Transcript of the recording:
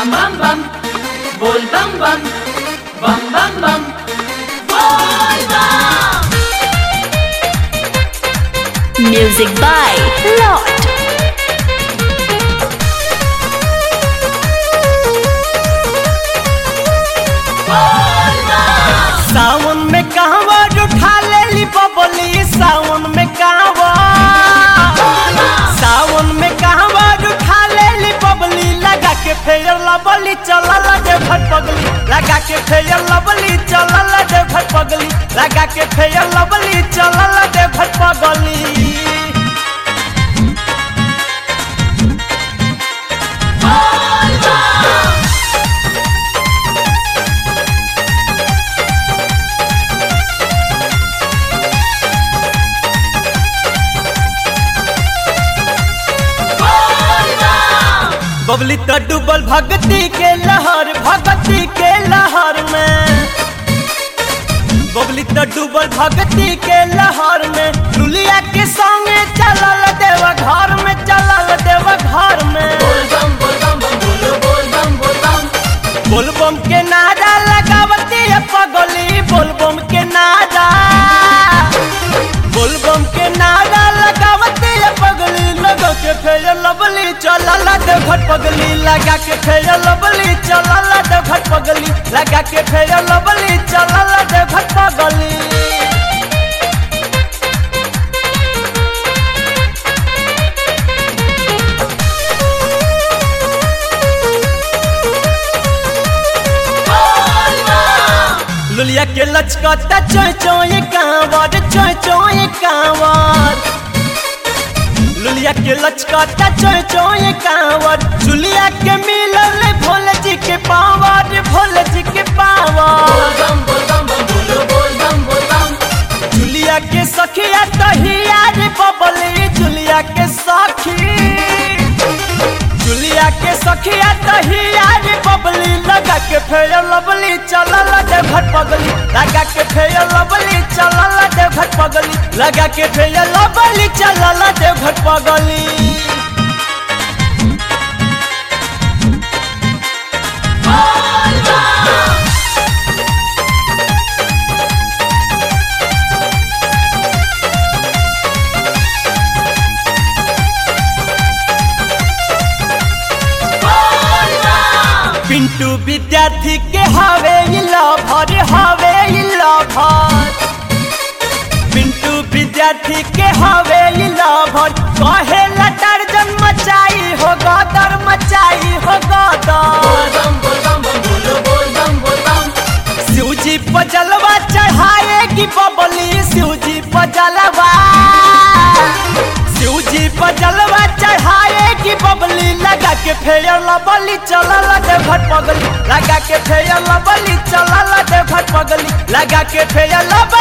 bum bum bum, bol bum bum, bum bum bum, bol bum. Music by Lord. सावन में कहवा उठा ले ली बबली सावन में कहवा सावन में कहवा उठा ले ली बबली लगा के फेयर लबली चलल दे भट पगली लगा के फेयर लबली चलल दे भट पगली लगा के फेयर लबली चलल दे भट पगली बबली तो डूबल भक्ति के लहर भक्ति के लहर में बबली तो डूबल भक्ति के लहर में लुलिया के संगे चलल देव घर में चलल देव घर में Bol bum bol bum bum bolo bol bum bol bum. बोलबम के नारा लगावती है पगली बोलबम के नारा बोलबम के नारा लगावती है पगली लगा के फेर लबली चलल दे घट पगली लगा के फेर लबली चलल दे घट पगली लगा के फेर लबली चलल दे घट पगली लुलिया के लचकता चोय चोय कांवर चोय चोय कांवर लुलिया के लचकता चोय चोय कांवर चुलिया के मिलल भोले जी के पावर भोले जी के power Bol bum bol bum bum bolo bol bum bol bum. चुलिया के सखिया तहिया रे बबली चुलिया के सखी चुलिया के सखिया तहिया रे बबली लगा के फेर लबली चलल दे घट पगली लगा के फेर लबली चलल दे घट पगली लगा के फेर लबली चलल दे घट पगली पिंटू विद्यार्थी के हवे ई लभर हवे ई लभर पिंटू विद्यार्थी के हवे ई लभर कहे लटर जन मचाई हो गदर मचाई हो गदर Bol bum bol bum bum bolo bol bum bol bum. शिवजी पर जलवा चढ़ाएगी बबली शिवजी पर जलवा शिवजी पर जलवा चढ़ाएगी बबली लगा के फेर लबली चलल दे भट पगली लगा के फेर लबली चलल दे भट पगली लगा के फेर लब